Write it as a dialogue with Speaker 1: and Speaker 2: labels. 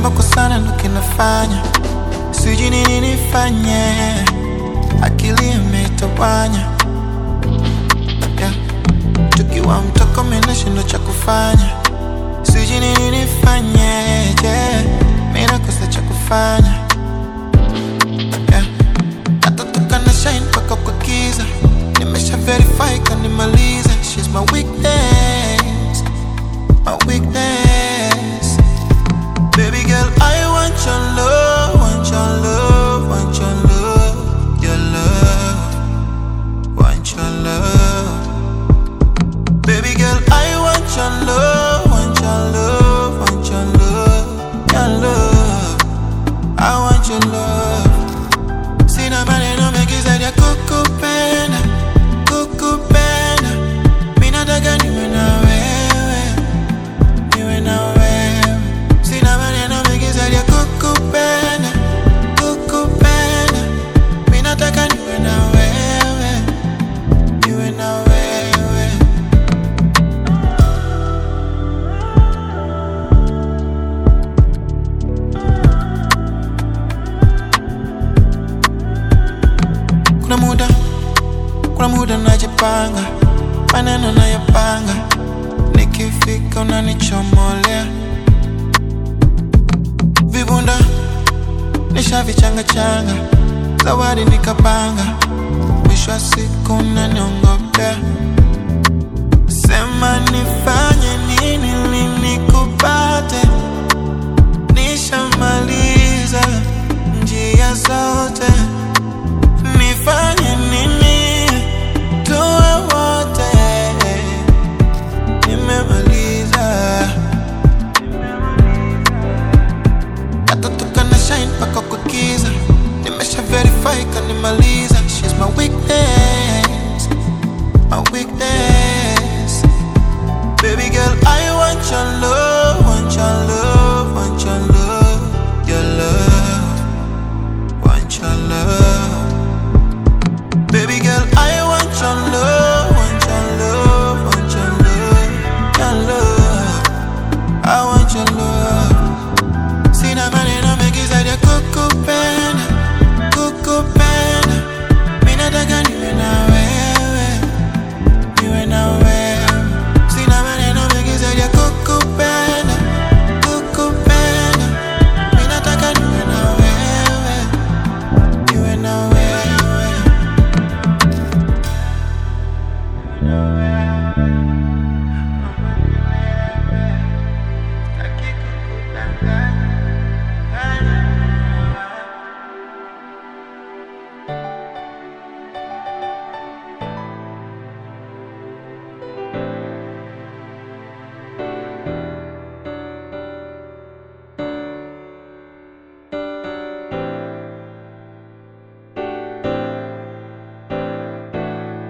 Speaker 1: kupenda kwa sana ndo kinafanya sijui nini nifanye, akili imetawanya yeah. Tukiwa mtoko mimi nashindwa cha kufanya, sijui nini nifanye yeah. Mimi nakosa cha kufanya yeah. Natatoka na shine mpaka kwa giza, nimesha verify kanimaliza. She's my weakness, my weakness. Baby girl, I want your love, want your love, want your love, your love, want your love. Baby girl, I want your love, want your love, want your love, your love. I want your love. Sina maneno mengi zaidi ya kukupenda, kukupenda. Mimi nataka niwe na wewe, niwe na wewe. Sina maneno mengi zaidi ya kukupenda, kukupenda. Mimi nataka niwe na wewe, niwe na wewe. Kuna muda, kuna muda najipanga, maneno nayapanga, nikifika unanichomolea vibunda, nishavichanga changa, zawadi nikapanga, mwisho wa siku unaniongopea, sema nifanye nini ili nikupate, nishamaliza njia zote nifanye nini tuwe wote nimemaliza natatoka na shine mpaka kwa giza nimesha verify kanimaliza she's my weakness my weakness baby girl I want your love want your love want your love your love want your love Baby girl, I want your love, want your love, want your love, your love. I want your love. Sina maneno mengi zaidi ya kukupenda, kukupenda. Mimi nataka niwe na